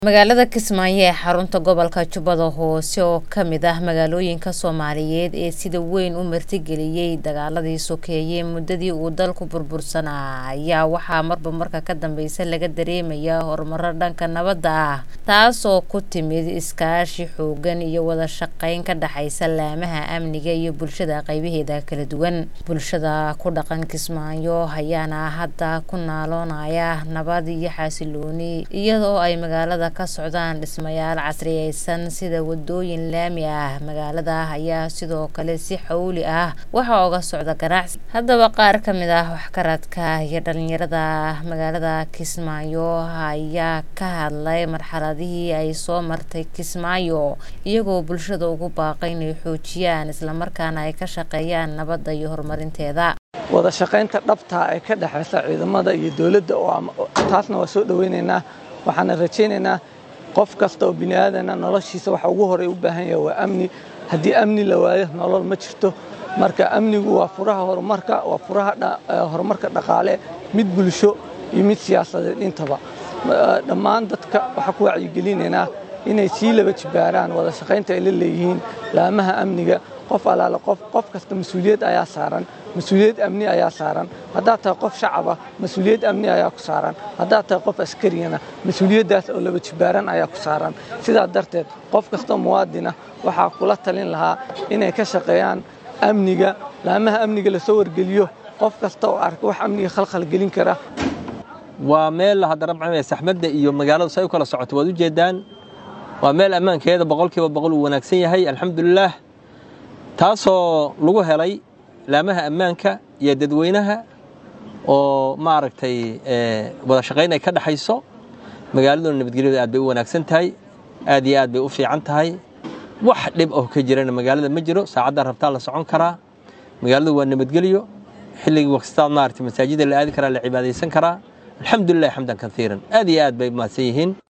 magaalada kismaayo ee xarunta gobolka jubbada hoose oo ka mid ah magaalooyinka soomaaliyeed ee sida weyn u martigeliyey dagaaladii sokeeye muddadii uu dalku burbursanaa ayaa waxaa marba marka ka dambeysa laga dareemayaa horumaro dhanka nabadda ah taasoo ku timid iskaashi xoogan iyo wada shaqeyn ka dhexaysa laamaha amniga iyo bulshada qaybaheeda kala duwan bulshada ku dhaqan kismaayo ayaana hadda ku naaloonaya nabad iyo xasilooni iyadoo ay magaalada ka socdaan dhismayaal casriyeysan sida wadooyin laami ah magaalada ayaa sidoo kale si xawli ah waxaa uga socda ganacsi haddaba qaar ka mid ah waxkaradka iyo dhalinyarada magaalada kismaayo ayaa ka hadlay marxaladihii ay soo martay kismaayo iyagoo bulshada ugu baaqay inay xoojiyaan islamarkaana ay ka shaqeeyaan nabadda iyo horumarinteeda wada shaqaynta dhabtaa ee ka dhexaysa ciidamada iyo dowladda taasna waa soo dhoweynaynaa waxaana rajaynaynaa qof kasta oo bini aadana noloshiisa waxa ugu horey u baahan yahay waa amni haddii amni la waayo nolol ma jirto marka amnigu waa furaha horumarka waa furaha horumarka dhaqaale mid bulsho iyo mid siyaasadeed intaba dhammaan dadka waxaa ku wacyigelinaynaa inay sii laba jibaaraan wada shaqaynta ay la leeyihiin laamaha amniga qof alaale qof qof kasta mas-uuliyad ayaa saaran mas-uuliyad amni ayaa saaran haddaad tahay qof shacaba mas-uuliyad amni ayaa ku saaran haddaad tahay qof askariyana mas-uuliyaddaas oo laba jibaaran ayaa ku saaran sidaa darteed qof kastoo muwaadina waxaa kula talin lahaa inay ka shaqeeyaan amniga laamaha amniga lasoo wargeliyo qof kasta oo arka wax amniga khalkhal gelin kara waa meel haddana maxaa saxmadda iyo magaaladu say u kala socoto waad u jeedaan waa meel ammaankeeda boqolkiiba boqol uu wanaagsan yahay alxamdulilaah taasoo lagu helay laamaha ammaanka iyo dadweynaha oo maaragtay wada shaqayn ay ka dhexayso magaaladuna nabadgelyadu aad bay u wanaagsan tahay aad iyo aad bay u fiican tahay wax dhib oo ka jirana magaalada ma jiro saacaddaa rabtaa la socon karaa magaaladu waa nabadgelyo xilligii wakstaad maaragtay masaajida la aadi karaa la cibaadaysan karaa alxamdulilah xamdan kaiiran aad iyo aad bay mahadsan yihiin